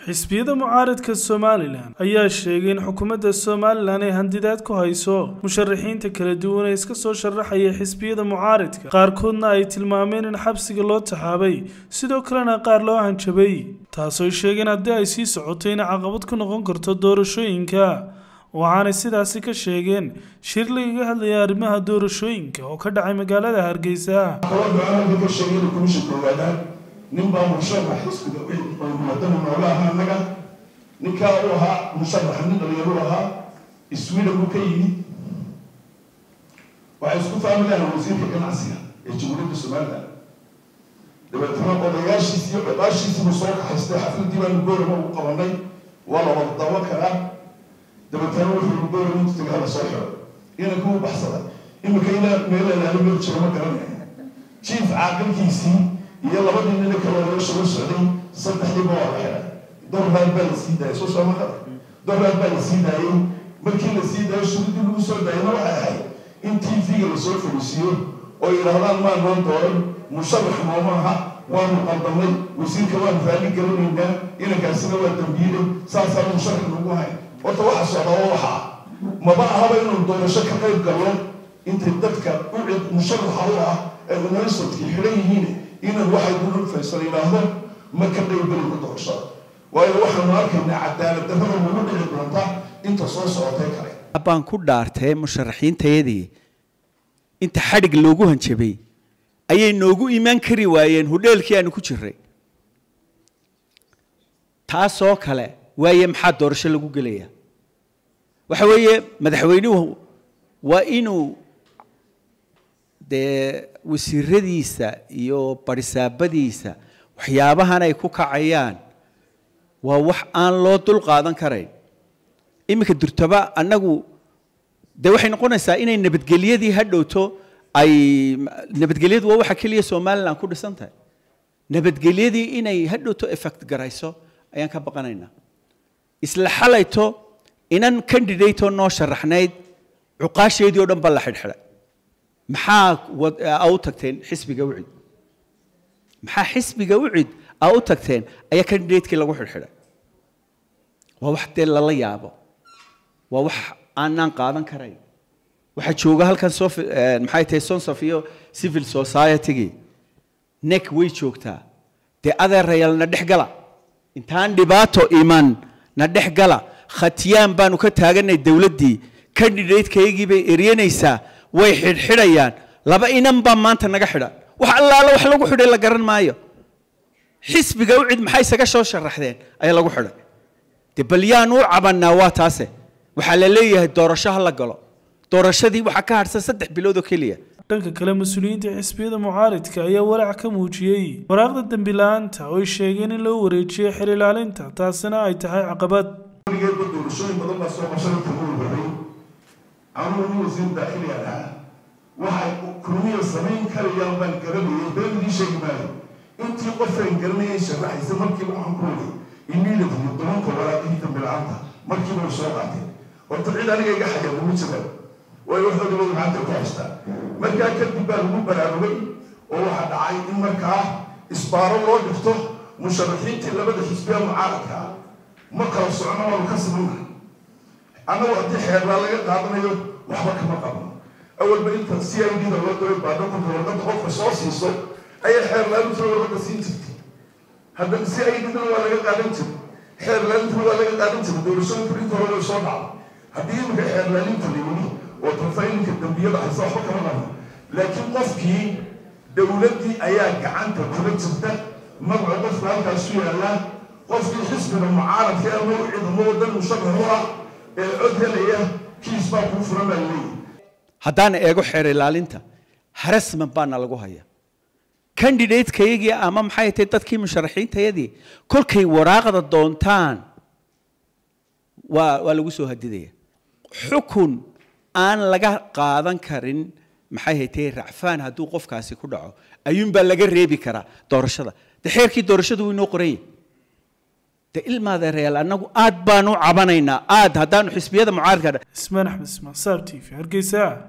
xisbiyada mucaaridka somalilan ayaa sheegay in xukuumadda somalilan ay handidaad ku hayso musharaxiinta kala duwan ee iska soo sharaxaya xisbiyada mucaaridka qaarkoodna ay tilmaameen in xabsiga loo taxaabay sidoo kalena qaar loo hanjabay taasooy sheegeen haddii ay sii socoto inay caqabad ku noqon karto doorashooyinka waxaanay sidaasi ka sheegeen shir lagaga hadlaya arrimaha doorashooyinka oo ka dhacay magaalada hargeysa nin baa musharax xisbiga muwadana noola ahaa annaga ninkaa u ahaa musharaxa nin dhalinyaro ahaa sweden buu ka yimid waxay isku fahmi lahayn wasiirka ganacsiga ee jamhuuriyadda somaliland dabeetana odayaashiisi iyo codaashiisii buu soo kaxaystay xafladii baanu goorama ugu qabanay waa la wada dawo karaa dabeetana wuxuu goorama intu tagaa la soo xiro inanku u baxsaday imika ilaa meelalaali meel jiro ma garanaya jiif caaqilkiisii iyo labadii nina kaloo nolosha la socday saddexdiiba waa la xiray dorraad baa la sii daayay soo sooma qada dorraad baa la sii daayay markii la sii daayo shuruuddii lagu soo daayana waxay ahayd in t v-ga lasoo fariisiiyo oo yidhaahdaan maa noo dooran musharax nooma aha waanu qaldamay wasiirka waanu raalli garanaynaa inankaasina waa dambiilay saasaan musharax nagu hayn horta waxa socda oo waxa maba ahaba inuu doorasho ka qayb galo intay dadka ucid musharaxa u ah ee unaisadkii xidhan yihiin inan waxay dulul faysal yidhaahdo ma ka qaybgelina doorashada waayo waxaanu arkaynaa cadaalad darrada nagu dhici doonta inta soo socotay kale baan ku dhaartay musharaxiintayadii inta xadhig loogu hanjabay ayay noogu imaan kari waayeen hudheelkii aanu ku jiray taasoo kale waaye maxaa doorasho lagu gelaya waxa weeye madaxweynuhu waa inuu dee wasiiradiisa iyo barisaabadiisa waxyaabahan ay ku kacayaan waa wax aan loo dul qaadan karayn iminka durtaba annagu dee waxay noqonaysaa inay nabadgelyadii ha dhowto ay nabadgelyadu waa waxa keliya somaliland ku dhisan tahay nabadgelyadii inay ha dhowto effect garayso ayaan ka baqanaynaa isla xalayto inan candidate oo noo sharaxnayd cuqaasheedii oo dhan baa la xidhxidhay maxaa u tagteen xisbiga ucid maxaa xisbiga ucid aa u tagteen ayaa candidatekii lagu xidhxidhay waa wax dee lala yaabo waa wax aanaan qaadan karayn waxaa jooga halkan sof maxay tahay sonsaf iyo civil society-gii nek way joogtaa dee adeerayal na dhex gala intaan dhibaato iman na dhex gala khatiyaan baanu ka taaganay dowladdii candidatekaygii bay eryanaysaa way xidhxidhayaan laba inan baa maanta naga xidhan wax allaala wax lagu xidhay la garan maayo xisbiga u cid maxay isaga soo sharaxdeen ayaa lagu xidhay de bal yaan u cabannaa waa taase waxaa la leeyahay doorasho ha la galo doorashadii waxaa ka hadhsan saddex bilood oo keliya dhanka kale mas-uuliyiinta xisbiyada mucaaridka ayaa walaac ka muujiyey waraaqda dembi la-aanta oo ay sheegeen in loo wareejiyey xer ilaalinta taasina ay tahay caqabad weligeedba doorashooyin badan baa soo basharata u waday anugu nin wasiir daakhili ahaa waxay kulmiya samayn karayaan baan garanayay been idii sheegi maayo intii qofaan garanayay sharaxaysa markiiba waxaan ku waday immediately tobanka waraaqihii dambi la-aanta markiiba way soo qaateen horta cid aniga iga xayaa ugu jiraan waayo waxooda wada gacanta ku haystaa markaa kadib baa lagu baraarugay oo waxaa dhacay in markaa isbaaro loo dhigto musharaxiintii labada xisbiya mucaaradka ah ma kala socno waanu ka simannahay annagu haddii xeerbaa laga qaadanayo waxba kama qabno awalba inta c i d da loo diray baadhakunka warqadda qofka soo siiso ayay xeerlaalinta warqadda siin jirtay haddana c i d dana waa laga qaadan jiray xeerlaalintana waa laga qaadan jiray doorashooyinku inta hore way soo dhacday haddii imika xeerlaalinta la yimi oo trafailinka dambiyada haysa waxba kama qabno laakiin qofkii dowladdii ayaa gacanta kula jirta magaca qofka halkaasu yaallaa qofkii xisbiga mucaaradka ama u ciidamo wadan musharax u ah ee cod helaya kiis baa kuu furan baa leeyahy haddaan eego xeer ilaalinta harassment baana lagu haya candidatekayagii ama maxay tahay dadkii musharaxiintayadii kolkay waraaqda doontaan waa waa lagu soo hadidaya xukun aan laga qaadan karin maxay haytay racfaan hadduu qofkaasi ku dhaco ayuunbaa laga reebi karaa doorashada de xeerkii doorashadu wuu inoo qoranya de ilmaadeerayaal annagu aad baanu cabanaynaa aad haddaanu xisbiyada mucaaradka ismaan axmed ismaan saab t v hargeysa